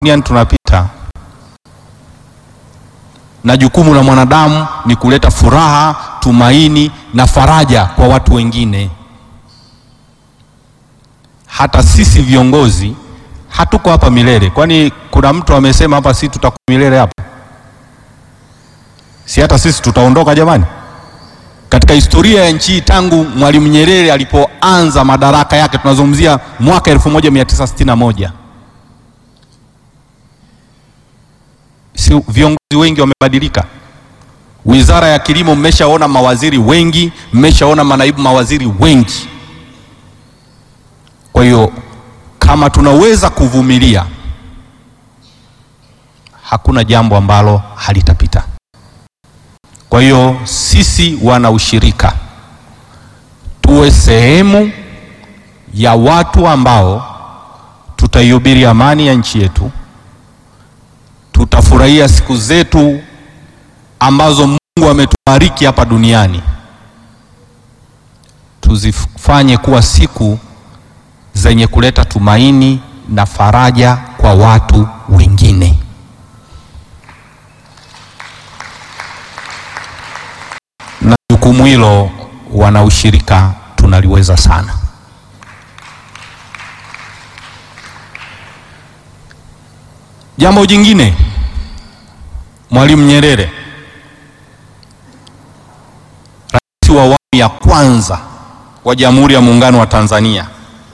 duniani tunapita, na jukumu la mwanadamu ni kuleta furaha, tumaini na faraja kwa watu wengine. Hata sisi viongozi hatuko hapa milele. Kwani kuna mtu amesema hapa sisi tutakuwa milele hapa? Si hata sisi tutaondoka jamani? Katika historia ya nchi tangu Mwalimu Nyerere alipoanza madaraka yake, tunazungumzia mwaka 1961 si viongozi wengi wamebadilika. Wizara ya Kilimo mmeshaona mawaziri wengi, mmeshaona manaibu mawaziri wengi. Kwa hiyo kama tunaweza kuvumilia, hakuna jambo ambalo halitapita. Kwa hiyo sisi wana ushirika tuwe sehemu ya watu ambao tutaihubiri amani ya nchi yetu, tutafurahia siku zetu ambazo Mungu ametubariki hapa duniani, tuzifanye kuwa siku zenye kuleta tumaini na faraja kwa watu wengine. Na jukumu hilo wana ushirika tunaliweza sana. Jambo jingine, Mwalimu Nyerere, rais wa awamu ya kwanza wa Jamhuri ya Muungano wa Tanzania,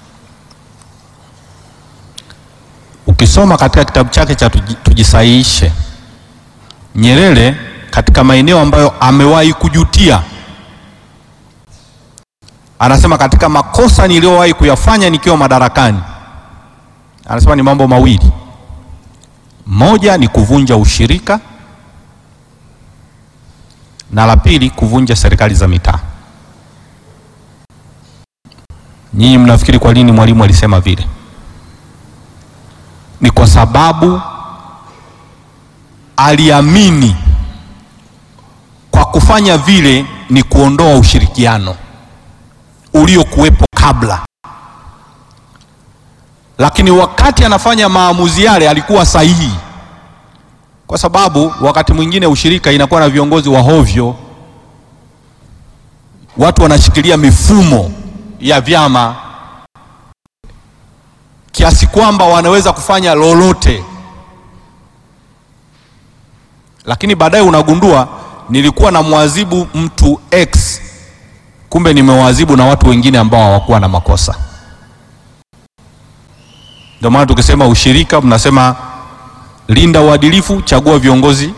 ukisoma katika kitabu chake cha Tujisahihishe, Nyerere katika maeneo ambayo amewahi kujutia, anasema katika makosa niliyowahi kuyafanya nikiwa madarakani, anasema ni mambo mawili. Moja ni kuvunja ushirika na la pili kuvunja serikali za mitaa. Nyinyi mnafikiri kwa nini Mwalimu alisema vile? Ni kwa sababu aliamini kwa kufanya vile ni kuondoa ushirikiano uliokuwepo kabla, lakini wakati anafanya maamuzi yale alikuwa sahihi, kwa sababu wakati mwingine ushirika inakuwa na viongozi wa hovyo, watu wanashikilia mifumo ya vyama kiasi kwamba wanaweza kufanya lolote, lakini baadaye unagundua nilikuwa na mwazibu mtu X, kumbe nimewazibu na watu wengine ambao hawakuwa na makosa. Ndio maana tukisema ushirika, mnasema linda uadilifu, chagua viongozi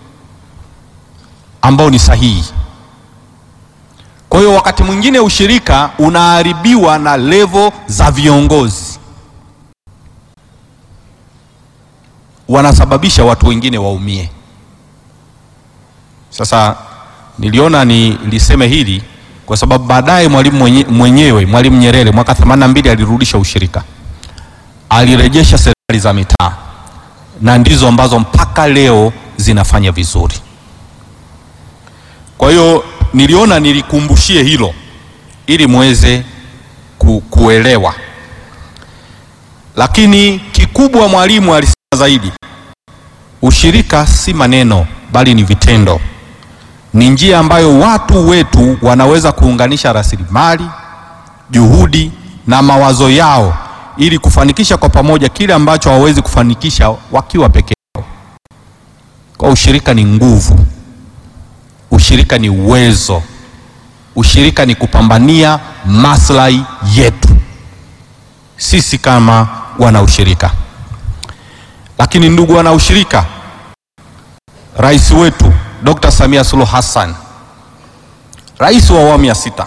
ambao ni sahihi. Kwa hiyo wakati mwingine ushirika unaharibiwa na levo za viongozi, wanasababisha watu wengine waumie. Sasa niliona niliseme hili kwa sababu baadaye mwalimu mwenye, mwenyewe Mwalimu Nyerere mwaka 82 alirudisha ushirika, alirejesha serikali za mitaa na ndizo ambazo mpaka leo zinafanya vizuri. Kwa hiyo niliona nilikumbushie hilo ili muweze ku, kuelewa, lakini kikubwa Mwalimu alisema zaidi, ushirika si maneno bali ni vitendo ni njia ambayo watu wetu wanaweza kuunganisha rasilimali, juhudi na mawazo yao ili kufanikisha kwa pamoja kile ambacho hawawezi kufanikisha wakiwa peke yao. Kwa ushirika ni nguvu, ushirika ni uwezo, ushirika ni kupambania maslahi yetu sisi kama wana ushirika. Lakini ndugu wana ushirika, rais wetu Dr. Samia Suluhu Hassan, rais wa awamu ya sita,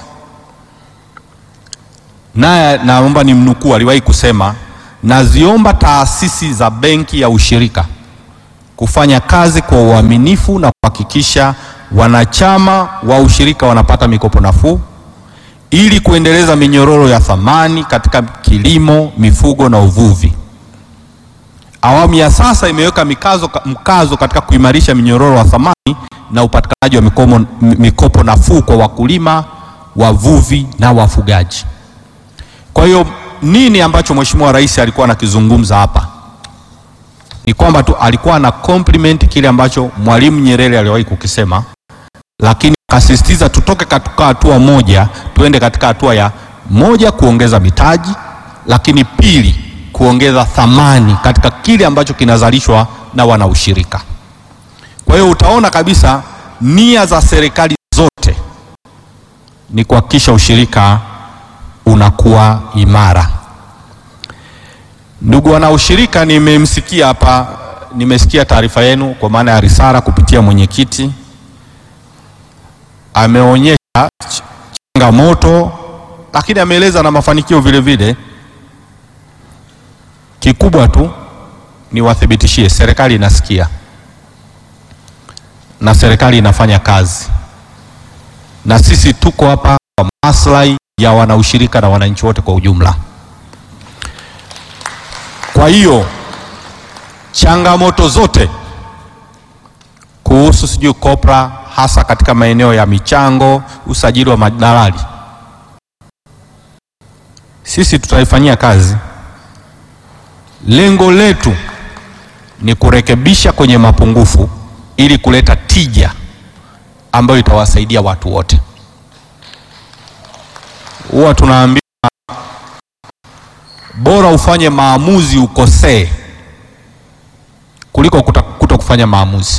naye naomba ni mnukuu, aliwahi kusema, naziomba taasisi za benki ya ushirika kufanya kazi kwa uaminifu na kuhakikisha wanachama wa ushirika wanapata mikopo nafuu ili kuendeleza minyororo ya thamani katika kilimo, mifugo na uvuvi. Awamu ya sasa imeweka mikazo, mkazo katika kuimarisha minyororo ya thamani na upatikanaji wa mikopo, mikopo nafuu kwa wakulima, wavuvi na wafugaji. Kwa hiyo nini ambacho Mheshimiwa Rais alikuwa anakizungumza hapa? ni kwamba tu alikuwa na compliment kile ambacho Mwalimu Nyerere aliwahi kukisema, lakini akasisitiza tutoke katika hatua moja tuende katika hatua ya moja, kuongeza mitaji, lakini pili, kuongeza thamani katika kile ambacho kinazalishwa na wanaushirika. Kwa hiyo utaona kabisa nia za serikali zote ni kuhakikisha ushirika unakuwa imara. Ndugu wanaushirika, nimemsikia hapa, nimesikia taarifa yenu kwa maana ya risala kupitia mwenyekiti, ameonyesha ch- changamoto, lakini ameeleza na mafanikio vile vile. Kikubwa tu niwathibitishie, serikali inasikia na serikali inafanya kazi, na sisi tuko hapa kwa maslahi ya wanaushirika na wananchi wote kwa ujumla. Kwa hiyo changamoto zote kuhusu sijui kopra, hasa katika maeneo ya michango, usajili wa madalali, sisi tutaifanyia kazi. Lengo letu ni kurekebisha kwenye mapungufu ili kuleta tija ambayo itawasaidia watu wote. Huwa tunaambiwa bora ufanye maamuzi ukosee kuliko kuta- kuto kufanya maamuzi.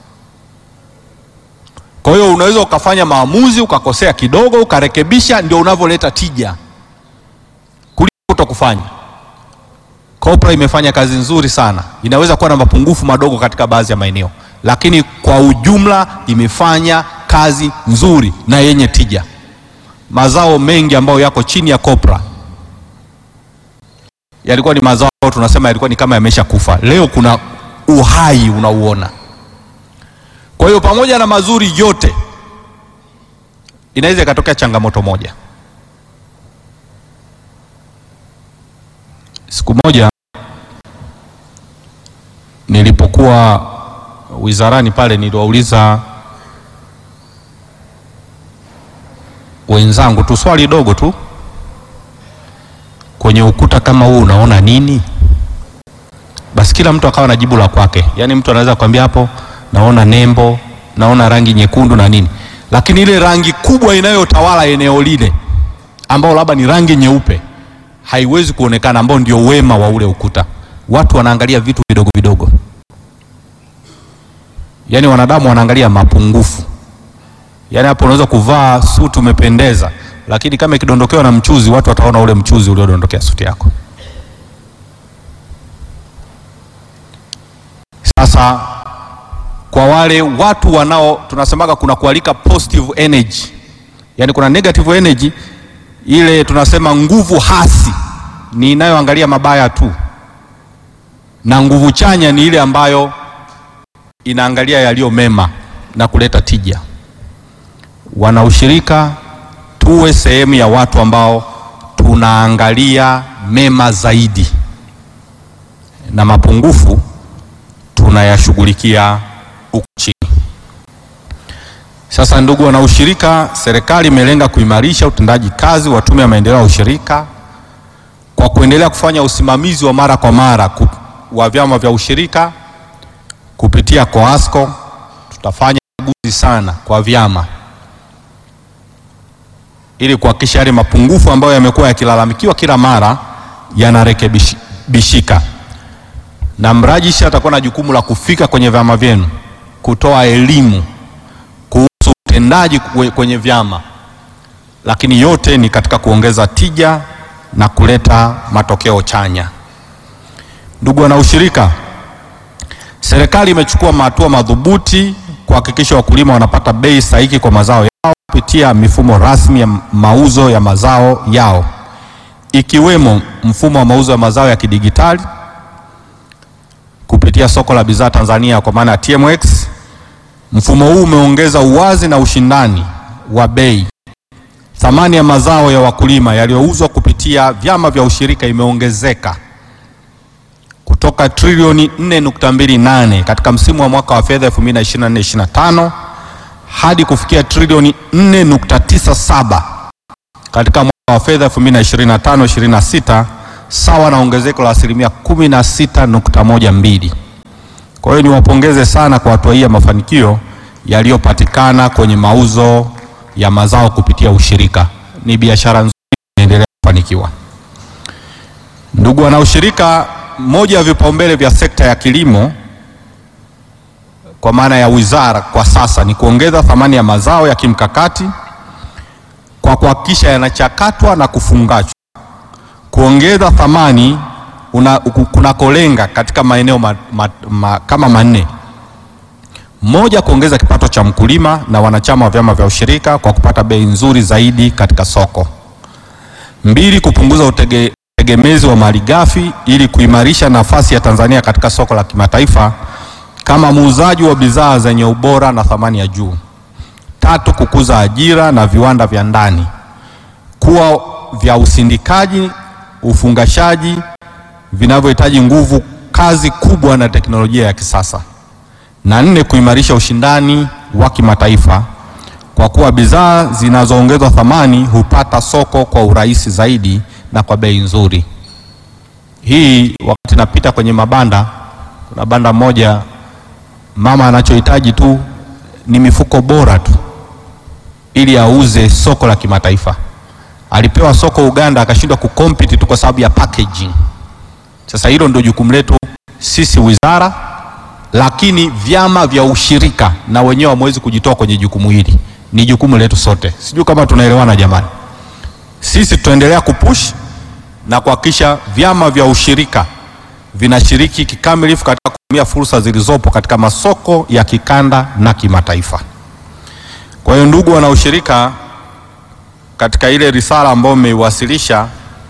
Kwa hiyo unaweza ukafanya maamuzi ukakosea kidogo ukarekebisha, ndio unavyoleta tija kuliko kuto kufanya. Kopra imefanya kazi nzuri sana, inaweza kuwa na mapungufu madogo katika baadhi ya maeneo, lakini kwa ujumla imefanya kazi nzuri na yenye tija. Mazao mengi ambayo yako chini ya Kopra yalikuwa ni mazao ambayo tunasema yalikuwa ni kama yamesha kufa. Leo kuna uhai unauona. Kwa hiyo pamoja na mazuri yote, inaweza ikatokea changamoto moja. Siku moja nilipokuwa wizarani pale, niliwauliza wenzangu tu swali dogo tu, kwenye ukuta kama huu unaona nini? Basi kila mtu akawa na jibu la kwake. Yaani mtu anaweza kuambia hapo naona nembo, naona rangi nyekundu na nini, lakini ile rangi kubwa inayotawala eneo lile ambao labda ni rangi nyeupe haiwezi kuonekana, ambao ndio wema wa ule ukuta. Watu wanaangalia vitu vidogo vidogo, yaani wanadamu wanaangalia mapungufu. Yaani hapo unaweza kuvaa suti umependeza, lakini kama ikidondokewa na mchuzi, watu wataona ule mchuzi uliodondokea suti yako. Sasa kwa wale watu wanao tunasemaga kuna kualika positive energy, yaani kuna negative energy, ile tunasema nguvu hasi ni inayoangalia mabaya tu, na nguvu chanya ni ile ambayo inaangalia yaliyo mema na kuleta tija. Wanaushirika tuwe sehemu ya watu ambao tunaangalia mema zaidi na mapungufu tunayashughulikia huku chini. Sasa, ndugu wanaushirika, serikali imelenga kuimarisha utendaji kazi wa Tume ya Maendeleo ya Ushirika kwa kuendelea kufanya usimamizi wa mara kwa mara ku- wa vyama vya ushirika kupitia COASCO. Tutafanya ukaguzi sana kwa vyama ili kuhakikisha yale mapungufu ambayo yamekuwa yakilalamikiwa kila mara yanarekebishika, na mrajisha atakuwa na jukumu la kufika kwenye vyama vyenu kutoa elimu kuhusu utendaji kwe- kwenye vyama, lakini yote ni katika kuongeza tija na kuleta matokeo chanya. Ndugu wanaushirika, serikali imechukua hatua madhubuti kuhakikisha wakulima wanapata bei stahiki kwa mazao yao kupitia mifumo rasmi ya mauzo ya mazao yao ikiwemo mfumo wa mauzo ya mazao ya kidigitali kupitia soko la bidhaa Tanzania kwa maana ya TMX. Mfumo huu umeongeza uwazi na ushindani wa bei. Thamani ya mazao ya wakulima yaliyouzwa kupitia vyama vya ushirika imeongezeka kutoka trilioni 4.28 katika msimu wa mwaka wa fedha 2024/2025 hadi kufikia trilioni 4.97 katika mwaka wa fedha 2025/26 sawa na ongezeko la asilimia 16.12. Kwa hiyo niwapongeze sana kwa hatua hii ya mafanikio yaliyopatikana kwenye mauzo ya mazao kupitia ushirika. Ni biashara nzuri inaendelea kufanikiwa. Ndugu wanaushirika, moja ya vipaumbele vya sekta ya kilimo kwa maana ya wizara kwa sasa ni kuongeza thamani ya mazao ya kimkakati kwa kuhakikisha yanachakatwa na kufungashwa, kuongeza thamani kunakolenga katika maeneo ma, ma, ma, kama manne. Moja, kuongeza kipato cha mkulima na wanachama wa vyama vya ushirika kwa kupata bei nzuri zaidi katika soko. Mbili, kupunguza utege, utegemezi wa malighafi ili kuimarisha nafasi ya Tanzania katika soko la kimataifa kama muuzaji wa bidhaa zenye ubora na thamani ya juu. Tatu, kukuza ajira na viwanda vya ndani kuwa vya usindikaji, ufungashaji vinavyohitaji nguvu kazi kubwa na teknolojia ya kisasa. Na nne, kuimarisha ushindani wa kimataifa kwa kuwa bidhaa zinazoongezwa thamani hupata soko kwa urahisi zaidi na kwa bei nzuri. Hii wakati napita kwenye mabanda, kuna banda moja mama anachohitaji tu ni mifuko bora tu ili auze soko la kimataifa. Alipewa soko Uganda akashindwa kucompete tu kwa sababu ya packaging. Sasa hilo ndio jukumu letu sisi wizara, lakini vyama vya ushirika na wenyewe hamwezi kujitoa kwenye jukumu hili, ni jukumu letu sote. Sijui kama tunaelewana jamani. Sisi tutaendelea kupush na kuhakikisha vyama vya ushirika vinashiriki kikamilifu katika kutumia fursa zilizopo katika masoko ya kikanda na kimataifa. Kwa hiyo ndugu wanaushirika, katika ile risala ambayo mmeiwasilisha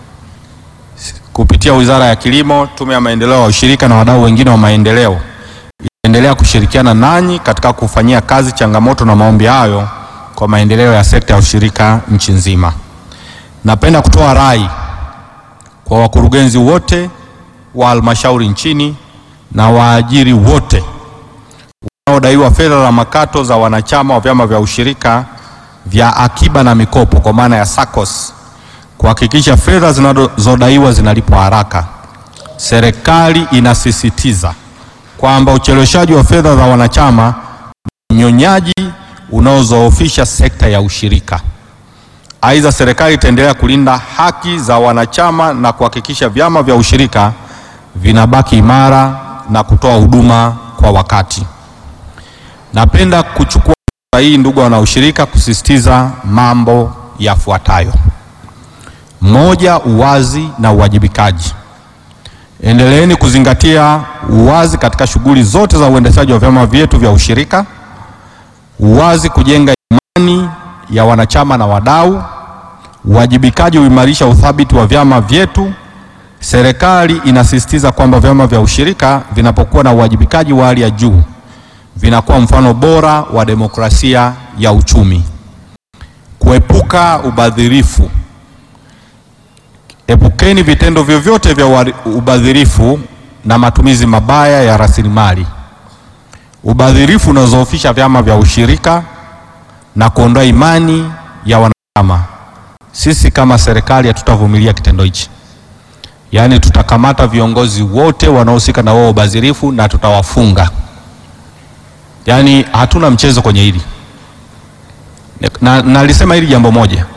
kupitia Wizara ya Kilimo, Tume ya Maendeleo ya Ushirika na wadau wengine wa maendeleo itaendelea kushirikiana nanyi katika kufanyia kazi changamoto na maombi hayo kwa maendeleo ya sekta ya ushirika nchi nzima. Napenda kutoa rai kwa wakurugenzi wote wa halmashauri nchini na waajiri wote wanaodaiwa fedha za makato za wanachama wa vyama vya ushirika vya akiba na mikopo kwa maana ya SACCOS kuhakikisha fedha zinazodaiwa zinalipwa haraka. Serikali inasisitiza kwamba ucheleweshaji wa fedha za wanachama ni unyonyaji unaozoofisha sekta ya ushirika. Aidha, serikali itaendelea kulinda haki za wanachama na kuhakikisha vyama vya ushirika vinabaki imara na kutoa huduma kwa wakati. Napenda kuchukua fursa hii, ndugu wanaushirika, kusisitiza mambo yafuatayo. Moja, uwazi na uwajibikaji. Endeleeni kuzingatia uwazi katika shughuli zote za uendeshaji wa vyama vyetu vya ushirika. Uwazi kujenga imani ya wanachama na wadau. Uwajibikaji huimarisha uthabiti wa vyama vyetu. Serikali inasisitiza kwamba vyama vya ushirika vinapokuwa na uwajibikaji wa hali ya juu vinakuwa mfano bora wa demokrasia ya uchumi. Kuepuka ubadhirifu. Epukeni vitendo vyovyote vya ubadhirifu na matumizi mabaya ya rasilimali. Ubadhirifu unazoofisha vyama vya ushirika na kuondoa imani ya wanachama. Sisi kama serikali hatutavumilia kitendo hichi, yaani tutakamata viongozi wote wanaohusika na wao ubadhirifu na tutawafunga. Yaani hatuna mchezo kwenye hili, na nalisema hili jambo moja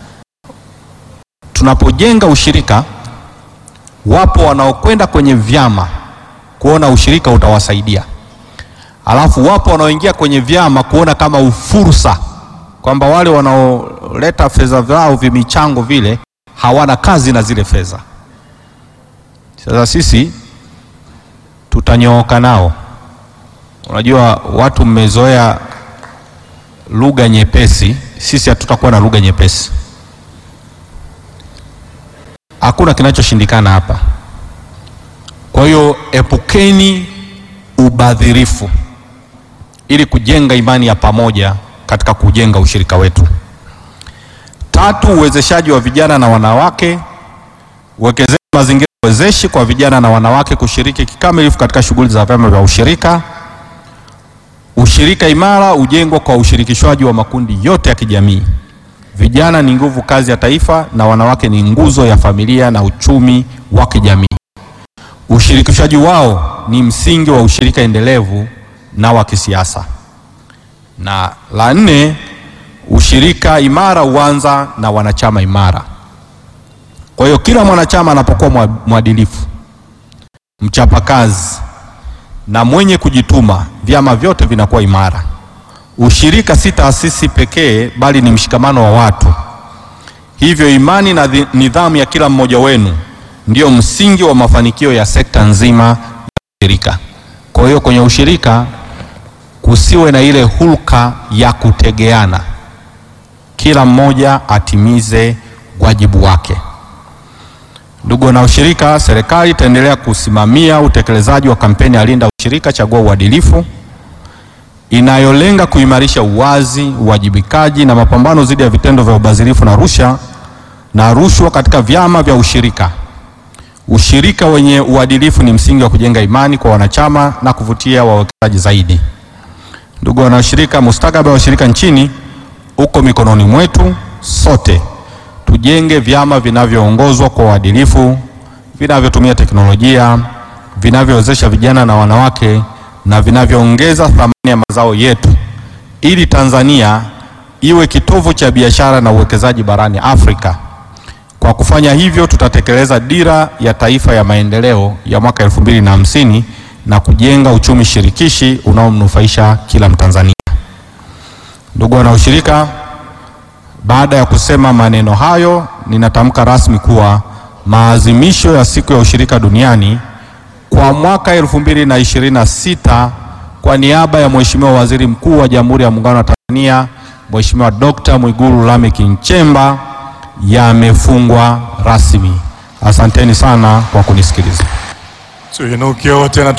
tunapojenga ushirika, wapo wanaokwenda kwenye vyama kuona ushirika utawasaidia, alafu wapo wanaoingia kwenye vyama kuona kama ufursa, kwamba wale wanaoleta fedha zao vimichango vile hawana kazi na zile fedha. Sasa sisi tutanyooka nao. Unajua watu mmezoea lugha nyepesi, sisi hatutakuwa na lugha nyepesi. Hakuna kinachoshindikana hapa. Kwa hiyo epukeni ubadhirifu ili kujenga imani ya pamoja katika kujenga ushirika wetu. Tatu, uwezeshaji wa vijana na wanawake. Uwekezeni mazingira wezeshi kwa vijana na wanawake kushiriki kikamilifu katika shughuli za vyama vya ushirika. Ushirika imara ujengwa kwa ushirikishwaji wa makundi yote ya kijamii. Vijana ni nguvu kazi ya taifa na wanawake ni nguzo ya familia na uchumi wa kijamii. Ushirikishaji wao ni msingi wa ushirika endelevu na wa kisiasa. Na la nne, ushirika imara huanza na wanachama imara. Kwa hiyo kila mwanachama anapokuwa mwadilifu, mchapakazi na mwenye kujituma, vyama vyote vinakuwa imara. Ushirika si taasisi pekee, bali ni mshikamano wa watu. Hivyo imani na nidhamu ya kila mmoja wenu ndio msingi wa mafanikio ya sekta nzima ya ushirika. Kwa hiyo kwenye ushirika kusiwe na ile hulka ya kutegeana, kila mmoja atimize wajibu wake. Ndugu wanaushirika, serikali itaendelea kusimamia utekelezaji wa kampeni ya Linda Ushirika, Chagua Uadilifu inayolenga kuimarisha uwazi, uwajibikaji na mapambano dhidi ya vitendo vya ubadhirifu na rushwa na rushwa katika vyama vya ushirika. Ushirika wenye uadilifu ni msingi wa kujenga imani kwa wanachama na kuvutia wawekezaji zaidi. Ndugu wanaushirika, mustakabali wa ushirika nchini uko mikononi mwetu sote. Tujenge vyama vinavyoongozwa kwa uadilifu, vinavyotumia teknolojia, vinavyowezesha vijana na wanawake na vinavyoongeza thamani ya mazao yetu ili Tanzania iwe kitovu cha biashara na uwekezaji barani Afrika. Kwa kufanya hivyo, tutatekeleza dira ya taifa ya maendeleo ya mwaka elfu mbili na hamsini na kujenga uchumi shirikishi unaomnufaisha kila Mtanzania. Ndugu wanaushirika, baada ya kusema maneno hayo, ninatamka rasmi kuwa maadhimisho ya siku ya ushirika duniani kwa mwaka 2026 kwa niaba ya Mheshimiwa Waziri Mkuu wa Jamhuri ya Muungano wa Tanzania Mheshimiwa Dr. Mwigulu Lameck Nchemba yamefungwa rasmi. Asanteni sana kwa kunisikiliza. Tuinuke wote na